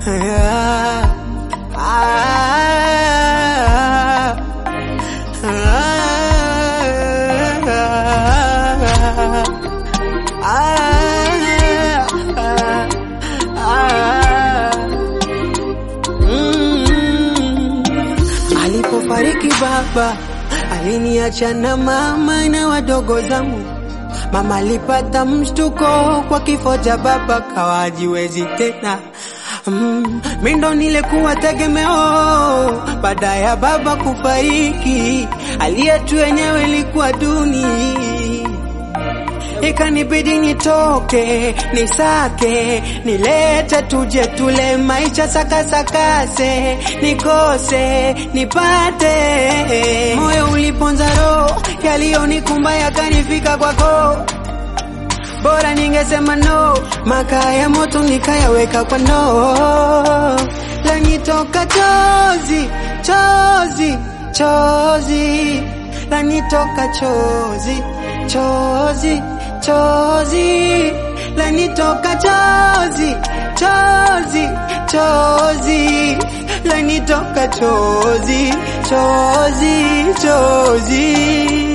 Alipofariki baba aliniacha na mama na wadogo zangu. Mama alipata mshtuko kwa kifo cha baba, kawa hajiwezi tena. Mm, mi ndo nilikuwa tegemeo baada ya baba kufariki, hali yetu yenyewe ilikuwa duni, ikanibidi nitoke nisake nilete tuje tule maisha sakasakase nikose nipate. Moyo uliponza roho, yaliyonikumba yakanifika kwako bora ningesema no, makaa ya moto nikayaweka kwa ndoo, lanitoka chozi chozi chozi, lanitoka chozi chozi chozi, lanitoka chozi chozi chozi, lanitoka chozi chozi chozi.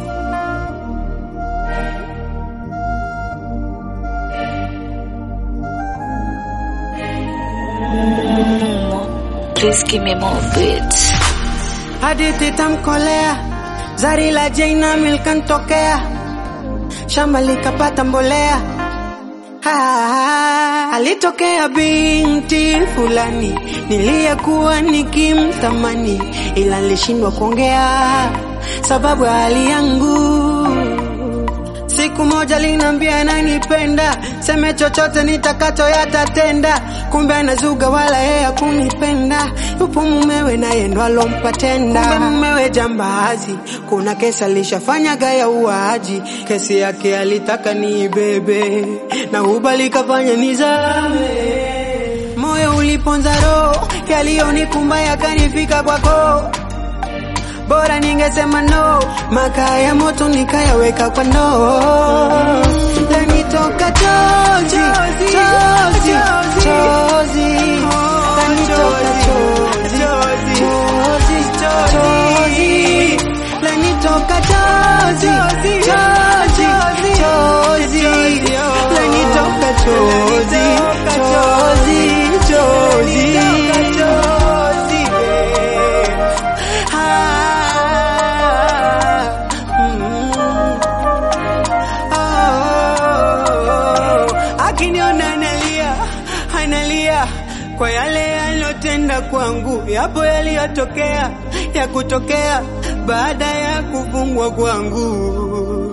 Please give me more beats. hadithi tamkolea, zari la Jaina milkantokea, shamba likapata mbolea. Ah, alitokea binti fulani niliyekuwa nikimtamani, ila nilishindwa kuongea sababu ya hali yangu. Siku moja linambia ananipenda, seme chochote nitakacho yatatenda. Kumbe anazuga wala yeye hakunipenda, yupo mumewe naye ndo alompa tenda. Kumbe mumewe jambazi, kuna kesi alishafanyaga ya uaji, kesi yake alitaka niibebe na ubali kafanya nizame. Moyo uliponza roho, yaliyonikumba yakanifika kwako bora ningesema no, makaa ya moto nikayaweka kwa ndoo, lanitoka chozi chozi chozi, lanitoka chozi chozi chozi, lanitoka chozi chozi chozi, lanitoka chozi chozi chozi. Ah, mm. Oh, akiniona analia analia kwa yale yaliyotenda kwangu, yapo yaliyotokea ya kutokea baada ya kufungwa kwangu.